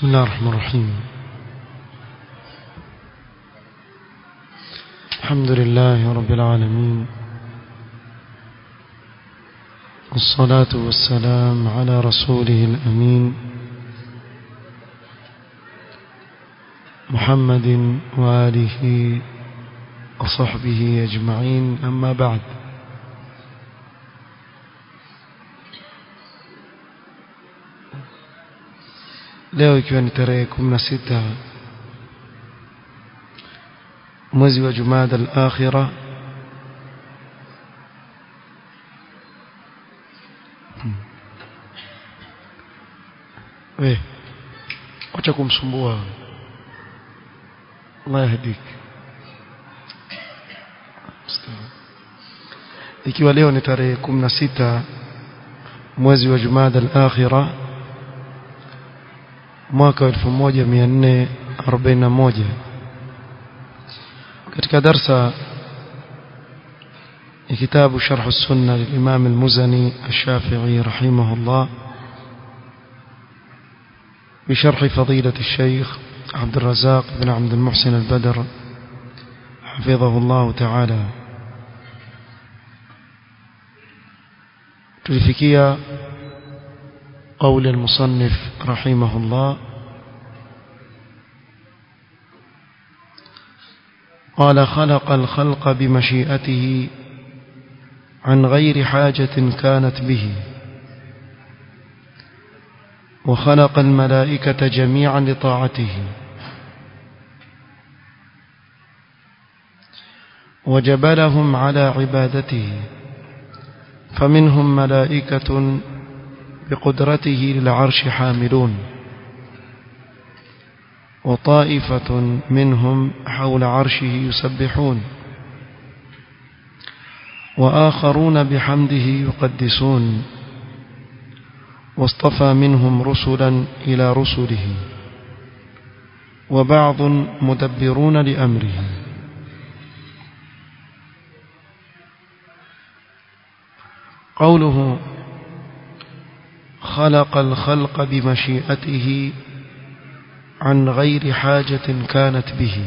بسم الله الرحمن الرحيم الحمد لله رب العالمين والصلاة والسلام على رسوله الأمين محمد وآله وصحبه أجمعين أما بعد leo ikiwa ni tarehe 16 mwezi wa Jumada al-Akhira eh acha kumsumbua Allah yahdik ikiwa leo ni tarehe 16 mwezi wa Jumada al-Akhira mwaka 1441 katika darsa كتاب شرح السنة للإمام المزني الشافعي رحمه الله بشرح فضيلة الشيخ عبد الرزاق بن عبد المحسن البدر حفظه الله تعالى تلفكية قول المصنف رحمه الله قال خلق الخلق بمشيئته عن غير حاجة كانت به وخلق الملائكة جميعا لطاعته وجبلهم على عبادته فمنهم ملائكة بقدرته للعرش حاملون وطائفة منهم حول عرشه يسبحون وآخرون بحمده يقدسون واصطفى منهم رسلا إلى رسله وبعض مدبرون لأمره قوله خلق الخلق بمشيئته عن غير حاجة كانت به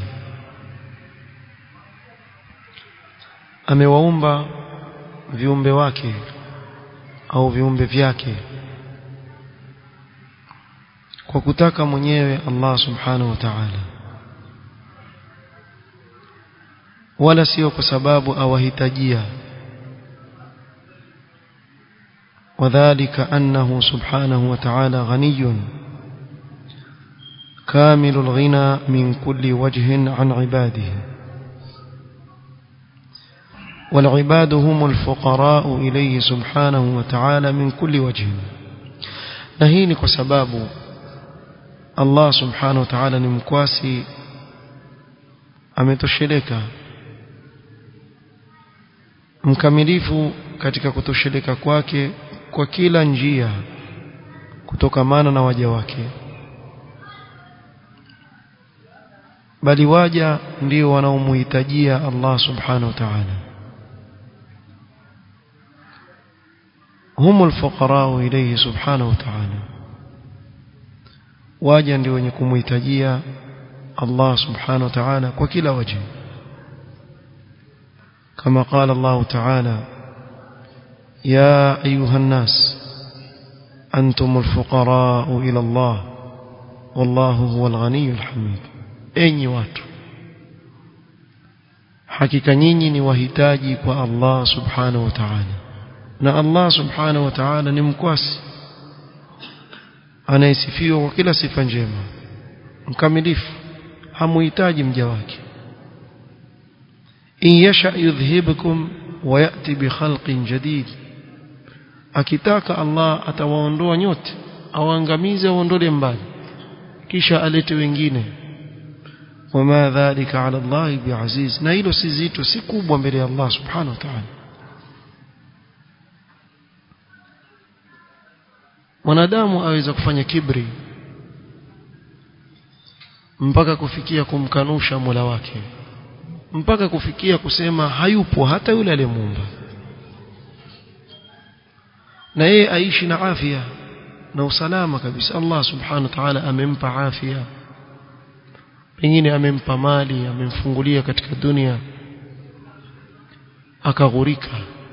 amewaumba viumbe wake au viumbe vyake kwa kutaka mwenyewe Allah subhanahu wa ta'ala wala sio kwa sababu awahitajia وذلك أنه سبحانه وتعالى غني كامل الغنى من كل وجه عن عباده والعباد هم الفقراء إليه سبحانه وتعالى من كل وجه نهيني كسباب الله سبحانه وتعالى نمكواسي ametosheleka mkamilifu katika kutosheleka kwake kwa kila njia kutokamana na waja wake bali waja ndio wanaomuhitajia Allah subhanahu wa ta'ala هم الفقراء إليه سبحانه وتعالى waja ndio wenye kumhitajia Allah subhanahu wa ta'ala kwa kila waje kama قال الله تعالى يا أيها الناس أنتم الفقراء إلى الله والله هو الغني الحميد enyi watu hakika nyinyi ni wahitaji kwa Allah subhanahu wa ta'ala na Allah subhanahu wa ta'ala ni mkwasi anayesifiwa kwa kila sifa njema mkamilifu hamuhitaji mja wake in yasha yudhhibukum wa yati bi khalqin jadid akitaka Allah atawaondoa nyote awaangamize aondole mbali kisha alete wengine wama dhalika ala Allah biaziz na hilo si zito si kubwa mbele ya Allah subhanahu wa ta'ala mwanadamu aweza kufanya kibri mpaka kufikia kumkanusha Mola wake mpaka kufikia kusema hayupo hata yule aliyemuumba na yeye aishi na afya na usalama kabisa Allah subhanahu wa ta'ala amempa afya pengine amempa mali amemfungulia katika dunia akaghurika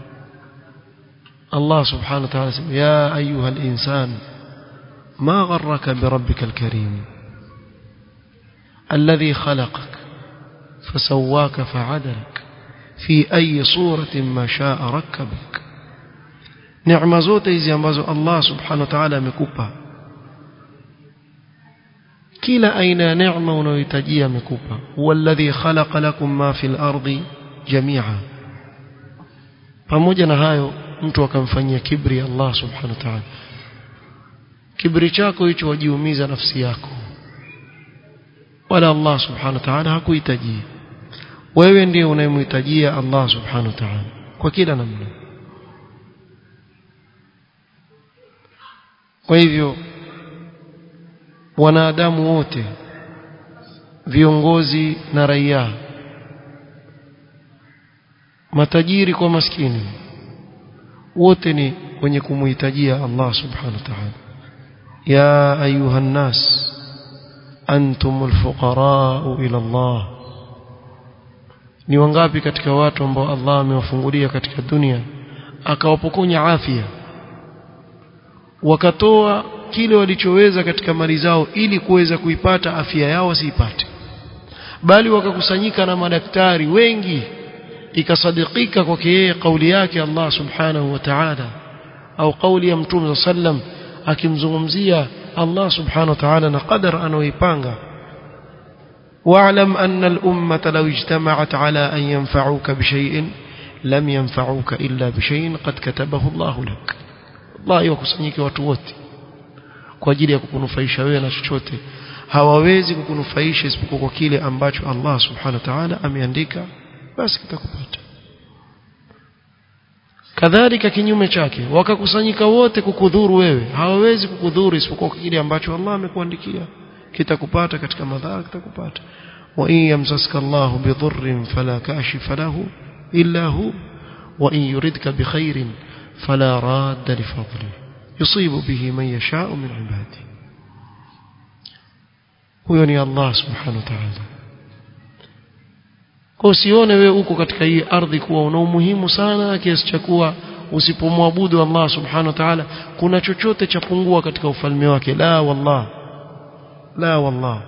Allah subhanahu wa ta'ala sema ya ayuha al-insan ma gharraka bi rabbika al-karim alladhi khalaqak fasawwaka fa'adalak fi ayi suratin ma sha'a rakkabak neema zote hizi ambazo Allah subhanahu wa ta'ala amekupa kila aina ya neema unayohitajia amekupa huwa alladhi khalaqa lakum ma fil ardi jami'a pamoja na hayo mtu akamfanyia kibri Allah subhanahu wa ta'ala kibri chako hicho wajiumiza nafsi yako wala Allah subhanahu wa ta'ala hakuhitaji wewe ndiye unayemhitajia Allah subhanahu wa ta'ala kwa kila namna kwa hivyo wanadamu wote viongozi na raia matajiri kwa maskini wote ni wenye kumuhitajia Allah subhanahu wa ta'ala ya ayuha nas antumul fuqara ila Allah ni wangapi katika watu ambao Allah amewafungulia katika dunia akawapokonya afya wakatoa kile walichoweza katika mali zao ili kuweza kuipata afya yao wasiipate bali wakakusanyika na madaktari wengi ikasadikika kwake yeye kauli yake Allah subhanahu wa ta'ala au kauli ya mtume sallam akimzungumzia Allah subhanahu wa ta'ala na qadar anaoipanga واعلم أن الأمة لو اجتمعت على أن ينفعوك بشيء لم ينفعوك إلا بشيء قد كتبه الله لك الله يوكسنيك وتوتي kwa ajili ya kukunufaisha wewe na chochote hawawezi kukunufaisha isipokuwa kwa kile ambacho Allah subhanahu wa ta'ala ameandika basi kitakupata kadhalika kinyume chake wakakusanyika wote kukudhuru wewe hawawezi kukudhuru isipokuwa kwa kile ambacho Allah amekuandikia kitakupata katika madhara kitakupata wa in yamsaska Allahu bidhurrin fala kashifa lahu illa hu wa in yuridka bikhairin fala radda li fadlihi yusibu bihi man yasha'u min ibadihi huyo ni Allah subhanahu wa ta'ala kwa usione wewe uko katika hii ardhi kuwa una umuhimu sana kiasi cha kuwa usipomwabudu Allah subhanahu wa ta'ala kuna chochote cha pungua katika ufalme wake la wallah لا والله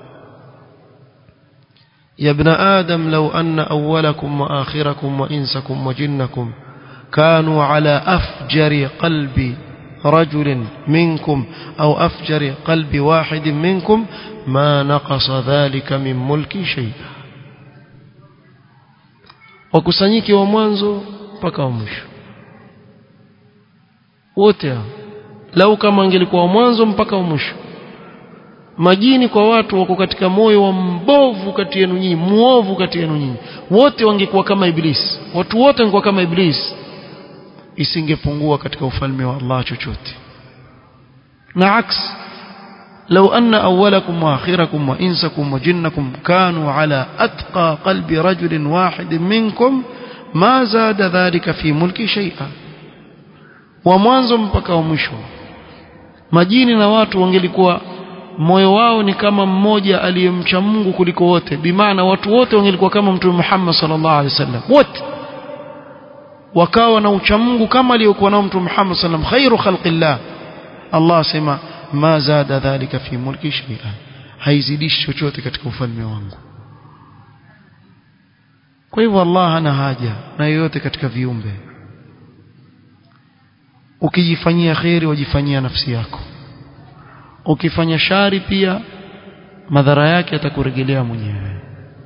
يا ابن آدم لو أن أولكم وآخركم وإنسكم وجنكم كانوا على أفجر قلب رجل منكم أو أفجر قلب واحد منكم ما نقص ذلك من ملك شيئا wakusanyike wa mwanzo mpaka wa mwisho wote lau kama angelikuwa wa mwanzo mpaka wa mwisho majini kwa watu wako katika moyo wa mbovu kati yenu nyinyi muovu kati yenu nyinyi wote wangekuwa kama iblisi watu wote wangekuwa kama iblisi isingepungua katika ufalme wa Allah chochote na aks لو أن أولكم وآخركم وإنسكم وجنكم كانوا على أتقى قلب رجل واحد منكم ما زاد ذلك في ملك شيئا ومwanzo mpaka mwisho majini na watu wangelikuwa moyo wao ni kama mmoja aliyemcha Mungu kuliko wote bimaana watu wote wangelikuwa kama mtume Muhammad sallallahu alaihi wasallam wote wakawa na ucha Mungu kama aliyokuwa nao mtume Muhammad sallam khairu khalqillah Allah asema ma zada dhalika fi mulki shay'a haizidishi chochote katika ufalme wangu kwa hivyo Allah hana haja na yoyote katika viumbe ukijifanyia khairi wajifanyia nafsi yako ukifanya shari pia madhara yake atakurejelea mwenyewe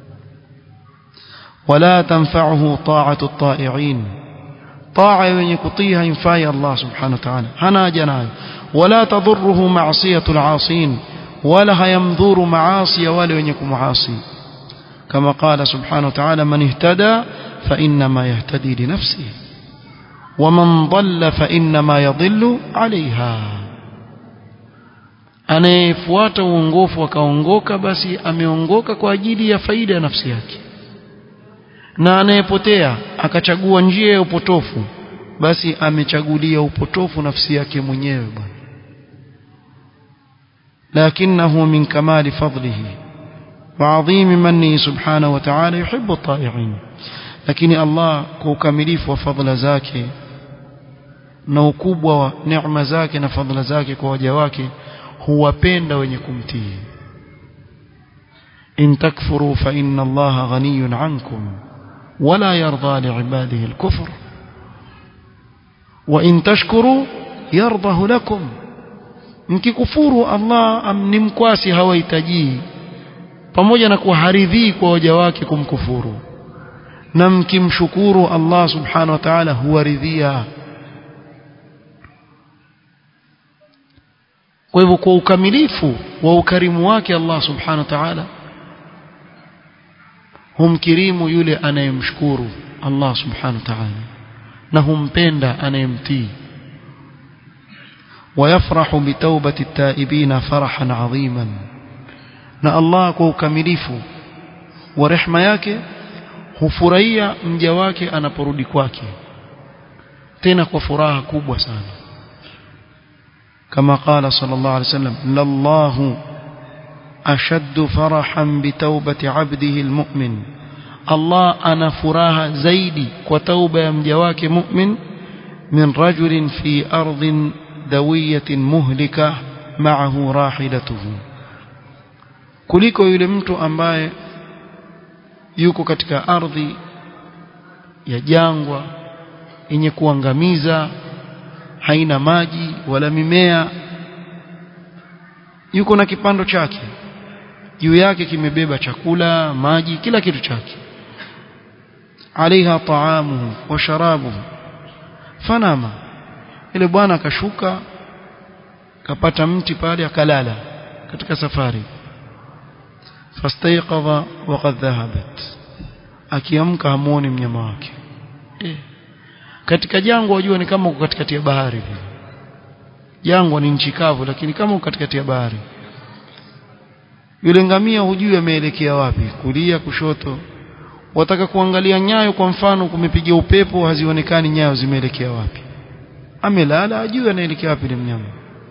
wala tanfa'uhu ta'atu at-ta'i'in ta'a yenye kutii haimfai Allah subhanahu wa ta'ala hana haja nayo wala tadhurruhu ma'siyatu al-'asin wala hayamdhuru maasi ya wale wenye kumuasi kama qala subhanahu wa ta'ala man ihtada fa inma yahtadi li nafsihi ومن ضل فإنما يضل عليها anayefuata uongofu akaongoka basi ameongoka kwa ajili ya faida ya nafsi yake na anayepotea akachagua njia ya upotofu basi amechagulia upotofu nafsi yake mwenyewe bwana لكنه من كمال فضله وعظيم منه سبحانه وتعالى يحب الطائعين lakini Allah kwa ukamilifu wa fadhila zake na ukubwa wa neema zake na fadhila zake kwa waja wake huwapenda wenye kumtii in takfuru fa inna Allaha ghaniyun ankum wala yarda liibadihi al-kufr wa in tashkuru yardahu lakum mkikufuru Allah ni mkwasi hawahitaji pamoja na kuharidhii kwa waja wake kumkufuru na mkimshukuru Allah subhanahu wa ta'ala huwaridhia kwa hivyo kwa ukamilifu wa ukarimu wake Allah subhanahu wa ta'ala humkirimu yule anayemshukuru Allah subhanahu wa ta'ala na humpenda anayemtii ويفرح بتوبة التائبين فرحا عظيما na Allah kwa ukamilifu wa rehema yake hufurahia mja wake anaporudi kwake tena kwa furaha kubwa sana kama qala sallallahu alaihi wasallam lallahu ashaddu farahan bitawbati abdihi almu'min Allah ana furaha zaidi kwa tauba ya mja wake mu'min min rajulin fi ardin dawiyatin muhlika ma'ahu rahilatuhu kuliko yule mtu ambaye yuko katika ardhi ya jangwa yenye kuangamiza haina maji wala mimea yuko na kipando chake juu yake kimebeba chakula maji kila kitu chake alaiha taamuhu wa sharabuhu fanama ile bwana akashuka kapata mti pale akalala katika safari fastayqadha waqad dhahabat akiamka hamuoni mnyama wake eh. katika jangwa wajua ni kama uko katikati ya bahari jangwa ni nchi kavu lakini kama uko katikati ya bahari yule ngamia hujui ameelekea wapi kulia kushoto wataka kuangalia nyayo kwa mfano kumepiga upepo hazionekani nyayo zimeelekea wapi amelala ajui anaelekea wapi mnyama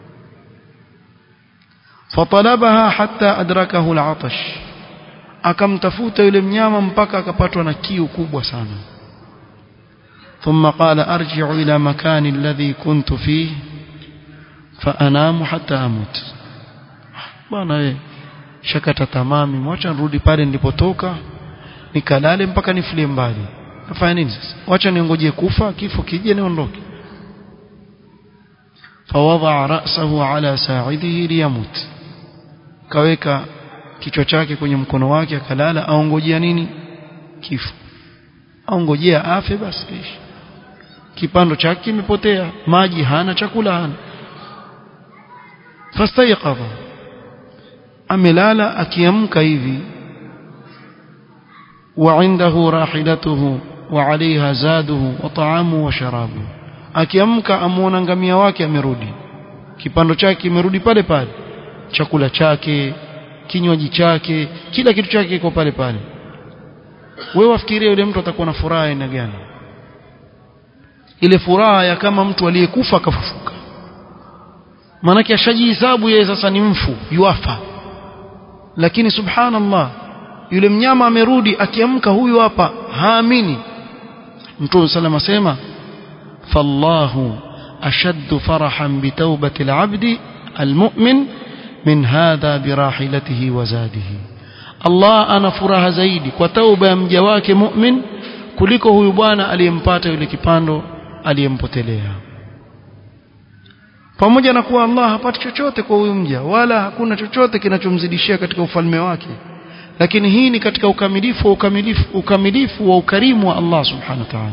fatalabaha hatta adrakahu al'atash akamtafuta yule mnyama mpaka akapatwa na kiu kubwa sana ثم قال ارجع الى مكان الذي كنت فيه فانام حتى اموت bwana wewe shakata tamami mwacha nirudi pale nilipotoka nikalale mpaka nifulie mbali nafanya nini sasa wacha niongojee kufa kifo kije niondoke فوضع رأسه على ساعده ليموت kaweka kichwa chake kwenye mkono wake akalala aongojea nini kifo aongojea afe basi ishi kipando chake kimepotea maji hana chakula hana fastayqadha amelala akiamka hivi وعنده راحلته وعليها زاده وطعامه وشرابه akiamka amuona ngamia wake amerudi kipando chake kimerudi pale pale chakula chake kinywaji chake kila kitu chake kiko pale pale wewe wafikiria yule mtu atakuwa na furaha aina gani ile furaha ya kama mtu aliyekufa akafufuka maanake ashajihisabu yeye sasa ni mfu yuafa lakini subhanallah yule mnyama amerudi akiamka huyu hapa haamini mtume sallam asema fallahu ashaddu farahan bitawbati alabdi almu'min min hadha birahilatihi wa zadihi Allah ana furaha zaidi kwa tauba ya mja wake mu'min kuliko huyu bwana aliyempata yule kipando aliyempotelea pamoja na kuwa Allah hapati chochote kwa huyu mja wala hakuna chochote kinachomzidishia katika ufalme wake lakini hii ni katika ukamilifu wa ukamilifu ukamilifu wa ukarimu wa Allah subhanahu wa ta'ala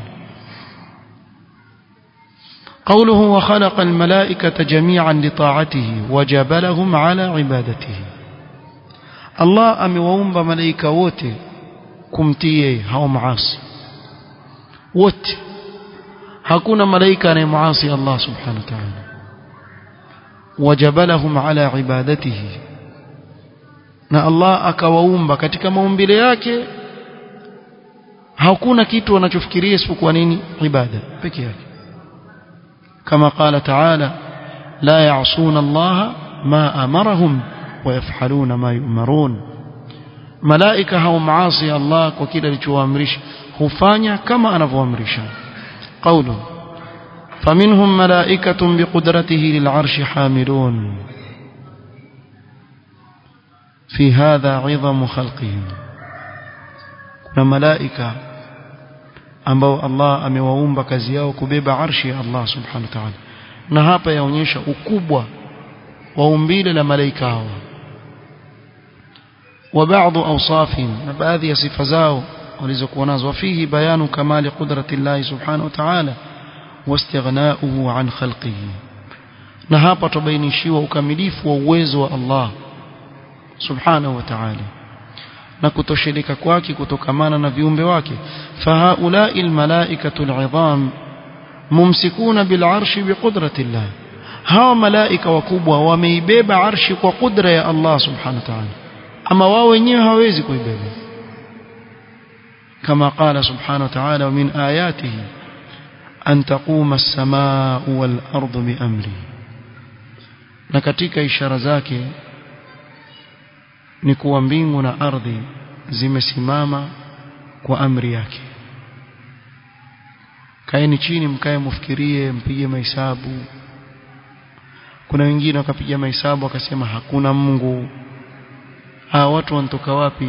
قوله وخلق الملائكة جميعا لطاعته وجبلهم على عبادته الله amewaumba malaika wote kumtii yeye hao maasi wote hakuna malaika anayemwasi Allah subhanahu wa ta'ala wajabalahum ala ibadatihi na Allah akawaumba katika maumbile yake hakuna kitu wanachofikiria isipokuwa nini ibada peke yake kama qala ta'ala la ya'suna Allah ma amarahum ويفعلون ما يؤمرون malaika hao maasi Allah kwa kile alichowaamrisha hufanya kama anavyoamrisha qawlu faminhum malaikatun biqudratihi lil'arshi hamilun fi hadha 'idhamu khalqihim kuna malaika ambao Allah amewaumba kazi yao kubeba arshi ya Allah subhanahu wa ta'ala na hapa yaonyesha ukubwa wa umbile la malaika hao وبعض أوصافهم بعض صفة زاو ولزكوا ناز وفيه بيان كمال قدرة الله سبحانه وتعالى واستغناؤه عن خلقه نهابا تبينشيوا وكمليف وويزوا الله سبحانه وتعالى na kutosheleka kwake kutokamana na viumbe wake fahaulai almalaikatu al'idham mumsikuna bil'arshi biqudrati llah hawa malaika wakubwa wameibeba arshi kwa kudra ya Allah subhanahu wa ta'ala ama wao wenyewe hawezi kuibeba kama qala subhanahu wa ta'ala min ayatihi an taquma as-samaa'u wal ardu bi amri na katika ishara zake ni kuwa mbingu na ardhi zimesimama kwa amri yake kaeni chini mkae mfikirie mpige mahesabu kuna wengine wakapiga mahesabu wakasema hakuna Mungu hawa watu wanatoka wapi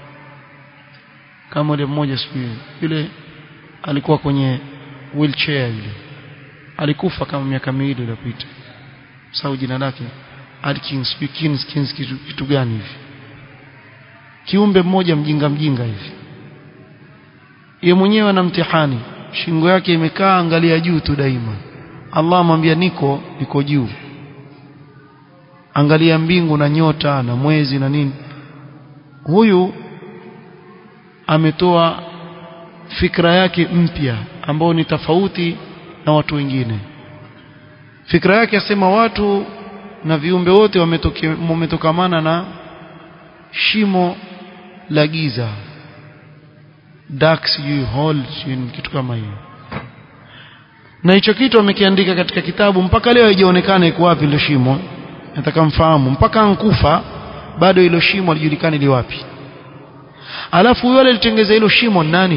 kama yule mmoja siku yule alikuwa kwenye wheelchair yule alikufa kama miaka miwili iliyopita sababu jina lake Atkins Kins Kins kitu, kitu gani hivi kiumbe mmoja mjinga mjinga hivi yeye mwenyewe ana mtihani shingo yake imekaa angalia juu tu daima Allah amwambia niko niko juu angalia mbingu na nyota na mwezi na nini huyu ametoa fikra yake mpya ambao ni tofauti na watu wengine fikra yake asema watu na viumbe wote wametokamana na shimo la giza dark sijui hole sijui kitu kama hiyo na hicho kitu amekiandika katika kitabu mpaka leo haijaonekana iko wapi ile shimo nataka mfahamu mpaka ankufa bado hilo shimo alijulikani li wapi alafu yule alitengeza hilo shimo nani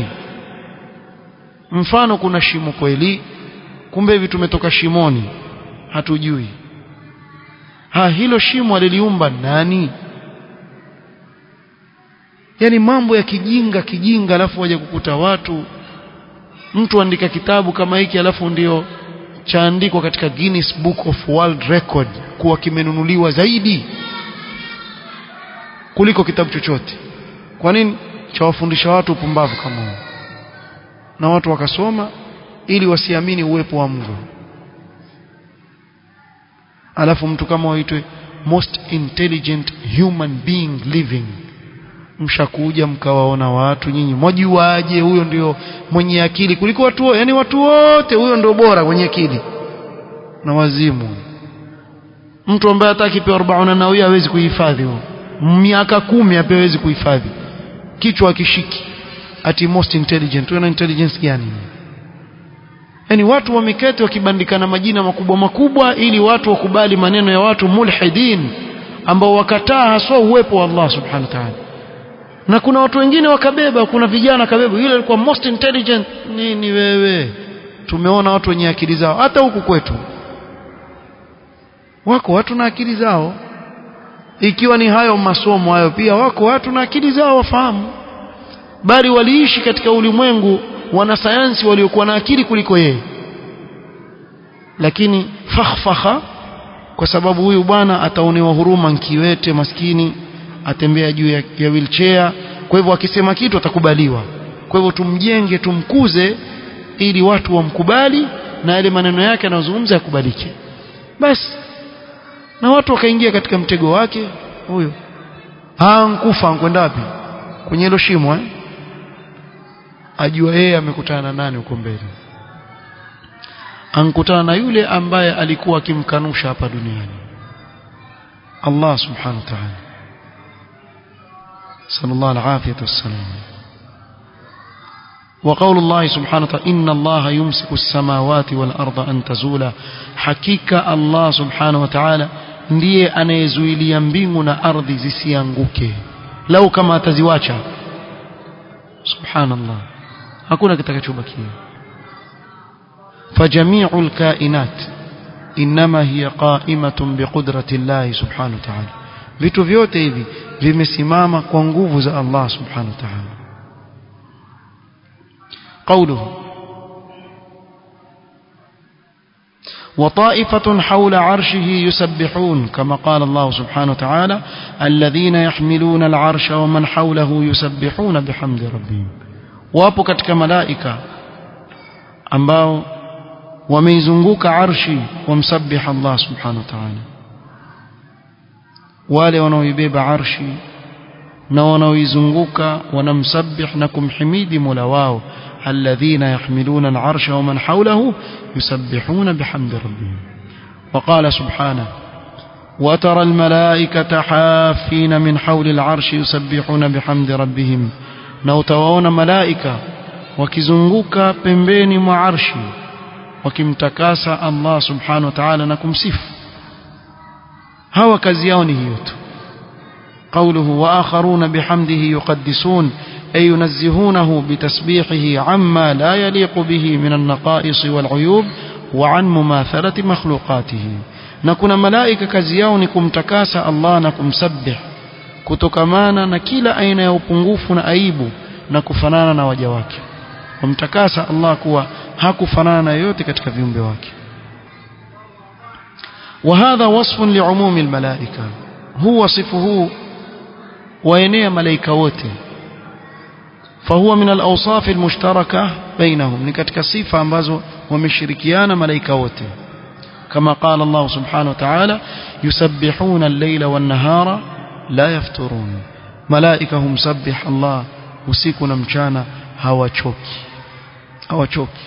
mfano kuna shimo kweli kumbe hivi tumetoka shimoni hatujui ha hilo shimo aliliumba nani yani mambo ya kijinga kijinga alafu waje kukuta watu mtu andika kitabu kama hiki alafu ndio chaandikwa katika Guinness Book of World Record kuwa kimenunuliwa zaidi kuliko kitabu chochote kwa nini chawafundisha watu upumbavu kama huo na watu wakasoma ili wasiamini uwepo wa Mungu alafu mtu kama waitwe most intelligent human being living mshakuja mkawaona watu nyinyi mwajuaje huyo ndio mwenye akili kuliko watu yani watu wote huyo ndio bora mwenye akili na wazimu mtu ambaye hata akipewa 40 na huyo hawezi kuhifadhi huo miaka kumi hawezi kuhifadhi kichwa akishiki ati most intelligent huyo na intelligence gani yani watu wameketi wakibandikana majina makubwa makubwa ili watu wakubali maneno ya watu mulhidin ambao wakataa haswa uwepo wa Allah subhanahu wa ta'ala na kuna watu wengine wakabeba kuna vijana kabeba yule alikuwa most intelligent nini wewe tumeona watu wenye akili zao hata huku kwetu wako watu na akili zao ikiwa ni hayo masomo hayo pia wako watu na akili zao wafahamu bali waliishi katika ulimwengu wanasayansi waliokuwa na akili kuliko yeye lakini fakhfakha kwa sababu huyu bwana ataonewa huruma nkiwete maskini atembea juu ya, ya wheelchair kwa hivyo akisema kitu atakubaliwa kwa hivyo tumjenge tumkuze ili watu wamkubali na yale maneno yake anayozungumza yakubalike basi na watu wakaingia katika mtego wake huyo hankufa ankwenda wapi kwenye hilo shimo eh? ajua yeye amekutana na nani huko mbele ankutana na yule ambaye alikuwa akimkanusha hapa duniani Allah subhanahu wa ta'ala صلى الله العافية والسلام وقول الله سبحانه وتعالى إن الله يمسك السماوات والأرض أن تزولا حقيقة الله سبحانه وتعالى ndiye anayezuilia mbingu na ardhi zisianguke lau kama ataziwacha subhanallah hakuna kitakachobakia فجميع الكائنات إنما هي قائمة بقدرة الله سبحانه وتعالى vitu vyote hivi vimesimama kwa nguvu za Allah subhanahu wa ta'ala قوله وطائفة حول عرشه يسبحون كما قال الله سبحانه وتعالى الذين يحملون العرش ومن حوله يسبحون بحمد ربهم wapo katika malaika ambao wameizunguka arshi wamsabih Allah subhanahu wa ta'ala wale wanaoibeba arshi na wanaoizunguka wanamsabih na kumhimidi Mola wao alladhina yahmiluna al-arsha wa man hawlahu yusabbihuna bihamdi rabbihim وقال سبحانه وترى الملائكة حافين من حول العرش يسبحون بحمد ربهم na utawaona malaika wakizunguka pembeni mwa arshi wakimtakasa Allah subhanahu wa ta'ala na kumsifu hawa kazi yao ni hiyo tu قوله وآخرون بحمده يقدسون أي ينزهونه بتسبيحه عما لا يليق به من النقائص والعيوب وعن مماثلة مخلوقاته نكون ملائكة كزيون كمتكاس الله نكم سبح kutokamana na kila aina ya upungufu na aibu na kufanana na waja wake wamtakasa Allah kuwa hakufanana na yote katika viumbe wake وهذا وصف لعموم الملائكة هو وصفه وينيا ملائكة wote فهو من الأوصاف المشتركة بينهم ni katika sifa ambazo wameshirikiana malaika wote كما قال الله سبحانه وتعالى يسبحون الليل والنهار la yafturun malaika humsabbih Allah usiku na mchana hawachoki hawachoki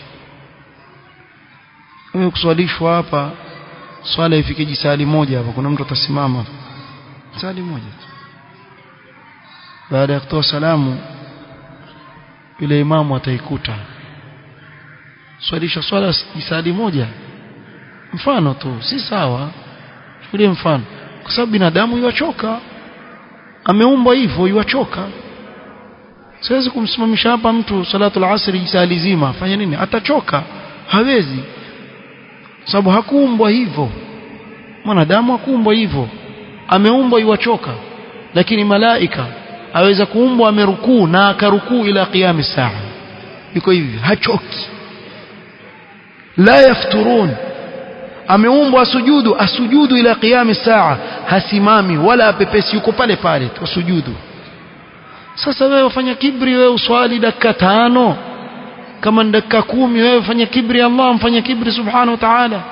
wewe kuswalishwa hapa swala ifike jisali moja hapa kuna mtu atasimama sali moja tu baada ya kutoa salamu yule imamu ataikuta swalisha swala jisali moja mfano tu si sawa chukulie mfano kwa sababu binadamu yuachoka ameumbwa hivyo yuachoka siwezi kumsimamisha hapa mtu salatul asri saa zima afanye nini atachoka hawezi sababu hakuumbwa hivyo mwanadamu hakuumbwa hivyo ameumbwa yuachoka lakini malaika aweza kuumbwa amerukuu na akarukuu ila qiyam saa yuko hivi hachoki la yafturun ameumbwa asujudu asujudu ila qiyam saa hasimami wala apepesi yuko pale pale tu sujudu sasa wewe ufanya kibri wewe uswali dakika tano kama ni dakika kumi wewe ufanya kibri Allah mfanya kibri subhanahu wa ta'ala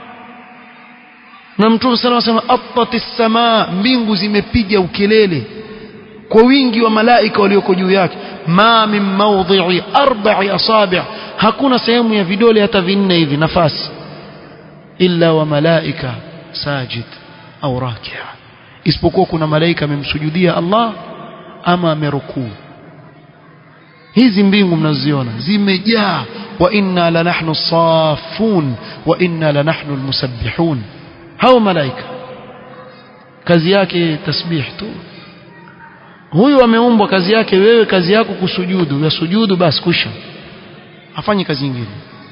na mtume sana anasema attatis samaa mbingu zimepiga ukelele kwa wingi wa malaika walioko juu yake ma min mawdhi'i arba'i asabi' hakuna sehemu ya vidole hata vinne hivi nafasi illa wa malaika sajid au rakia isipokuwa kuna malaika amemsujudia Allah ama amerukuu hizi mbingu mnaziona zimejaa wa inna la nahnu safun wa inna la nahnu almusabbihun hao malaika kazi yake tasbih tu huyu ameumbwa kazi yake wewe kazi yako kusujudu ya sujudu basi kusha afanye kazi nyingine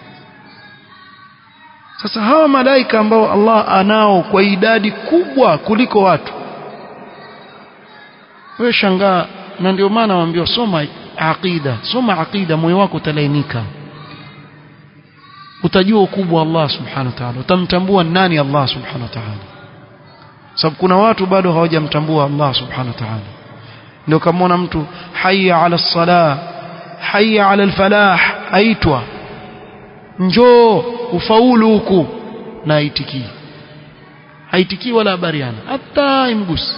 sasa hawa malaika ambao Allah anao kwa idadi kubwa kuliko watu wewe shangaa na ndio maana waambiwa soma aqida soma aqida moyo wako utalainika utajua ukubwa wa Allah subhanahu wa ta'ala utamtambua nani Allah subhanahu wa ta'ala sababu kuna watu bado hawajamtambua Allah subhanahu wa ta'ala ndio kama mtu hayya ala salah hayya ala alfalah aitwa njoo ufaulu huku na aitikii haitikii wala habariana hata imgusi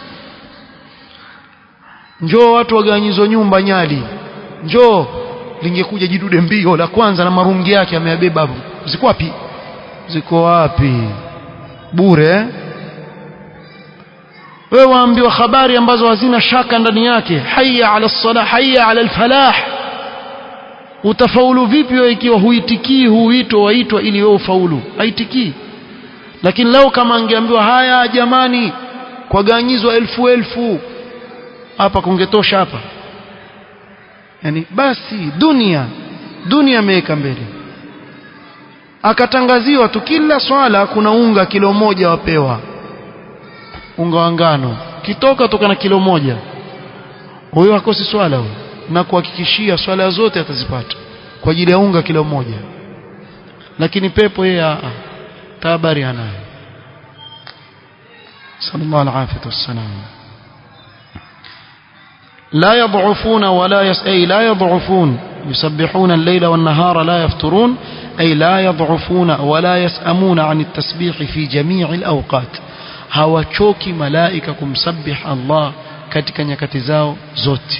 njoo watu wagawanyizwa nyumba nyali njoo lingekuja jidude mbio la kwanza na marungi yake ameyabeba hapo ziko wapi ziko wapi bure eh? wewe waambiwa habari ambazo hazina shaka ndani yake hayya ala salah hayya ala alfalah utafaulu vipi wewe ikiwa huitikii huitwa waitwa ili wewe ufaulu haitikii lakini leo kama angeambiwa haya jamani kwa ganyizwa elfu elfu hapa kungetosha hapa yani basi dunia dunia ameweka mbele akatangaziwa tu kila swala kuna unga kilo moja wapewa unga wa ngano kitoka toka na kilo moja huyo akosi swala huyo na kuhakikishia swala zote atazipata kwa ajili ya unga kilo moja lakini pepo yeye a tabari anayo sallallahu alaihi wasallam لا يضعفون ولا يس أي لا يضعفون يسبحون الليل والنهار لا يفترون أي لا يضعفون ولا يسأمون عن التسبيح في جميع الأوقات hawachoki malaika kumsabih Allah katika nyakati zao zote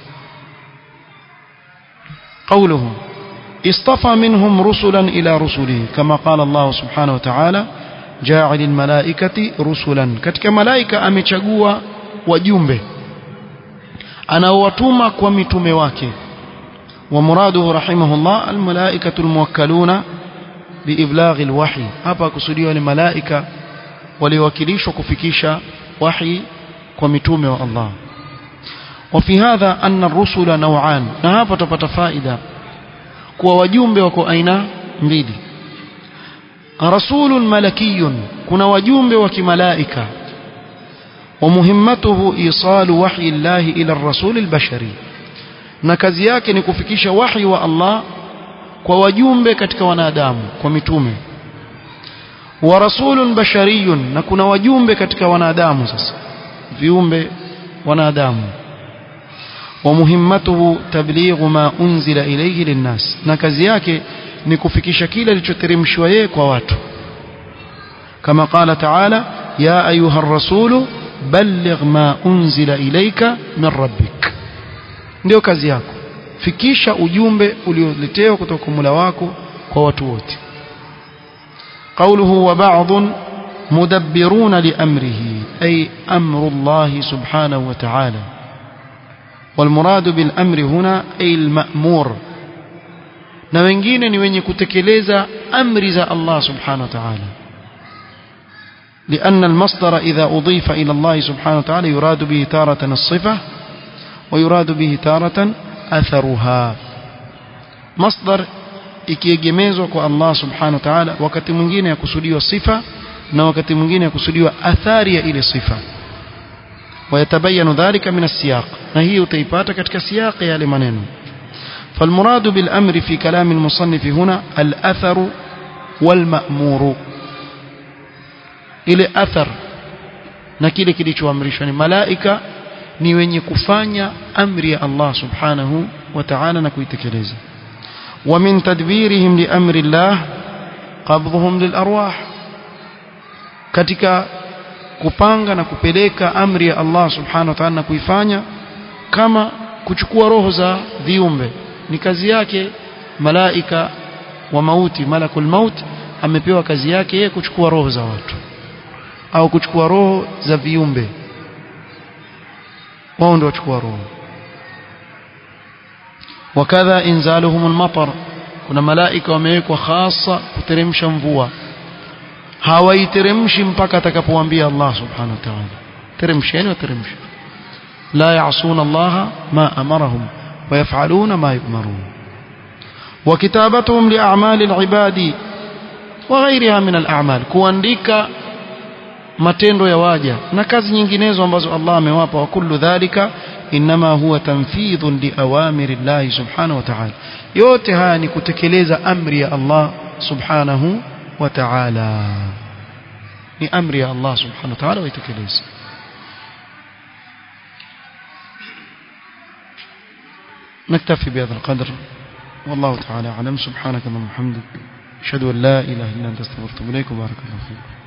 قوله اصطفى منهم رسلا إلى رسله كما قال الله سبحانه وتعالى جاعل الملائكة رسلا katika malaika amechagua wajumbe anaowatuma kwa mitume wake ومراده رحمه الله الملائكة الموكلون بإبلاغ الوحي hapa kusudiwa ni malaika waliowakilishwa kufikisha wahi kwa mitume wa Allah وفي هذا أن الرسل نوعان na hapa tupata faida kuwa wajumbe wako aina mbili rasulun malakiyun kuna wajumbe wa kimalaika ومهمته إيصال وحي الله إلى الرسول البشري na kazi yake ni kufikisha wahi wa Allah kwa wajumbe katika wanadamu kwa mitume wa rasulun bashariyun na kuna wajumbe katika wanadamu sasa viumbe wanadamu wa muhimmatuhu tablighu ma unzila ilayhi linnas na kazi yake ni kufikisha kile kilichoteremshwa yeye kwa watu kama qala ta'ala ya ayuha ar-rasulu balligh ma unzila ilayka min rabbik ndio kazi yako fikisha ujumbe ulioletewa kutoka kwa Mola wako kwa watu wote قوله وبعض مدبرون لأمره أي أمر الله سبحانه وتعالى والمراد بالأمر هنا أي المأمور na wengine ni wenye kutekeleza amri za Allah subhanahu wa ta'ala لأن المصدر إذا أضيف إلى الله سبحانه وتعالى يراد به تارة الصفة ويراد به تارة أثرها مصدر ikiegemezwa kwa Allah subhanahu wa ta'ala wakati mwingine yakusudiwa sifa na wakati mwingine yakusudiwa athari ya ile sifa ويتبين ذلك من السياق نهي utaipata katika siyaq ya yale maneno فالمراد بالأمر في كلام المصنف هنا الأثر والمأمور ile athar na kile kilichoamrishwa ni malaika ni wenye kufanya amri ya Allah subhanahu wa ta'ala na kuitekeleza ومن تدبيرهم لأمر الله قبضهم للأرواح katika kupanga na kupeleka amri ya Allah subhanahu wa ta'ala na kuifanya kama kuchukua roho za viumbe ni kazi yake malaika wa mauti malakul maut amepewa kazi yake yeye kuchukua roho za watu au kuchukua roho za viumbe wao ndio wachukua roho wakadha inzaluhum almatar kuna malaika wamewekwa hasa kuteremsha mvua hawaiteremshi mpaka atakapowaambia Allah subhanahu wa ta'ala teremsheni wateremshi la ya'suna Allah ma amarahum ويفعلون ما يؤمرون وكتابتهم لأعمال العباد وغيرها من الأعمال kuandika matendo ya waja na kazi nyinginezo ambazo Allah amewapa wa kullu dhalika inma huwa tanfidhun liawamiri Allah subhanahu wa ta'ala yote haya ni kutekeleza amri ya Allah subhanahu wa ta'ala ni amri ya Allah subhanahu wa ta'ala waitekeleze نكتفي بهذا القدر والله تعالى أعلم سبحانك اللهم وبحمدك أشهد أن لا إله إلا أنت استغفرك وأتوب إليك وبارك الله فيك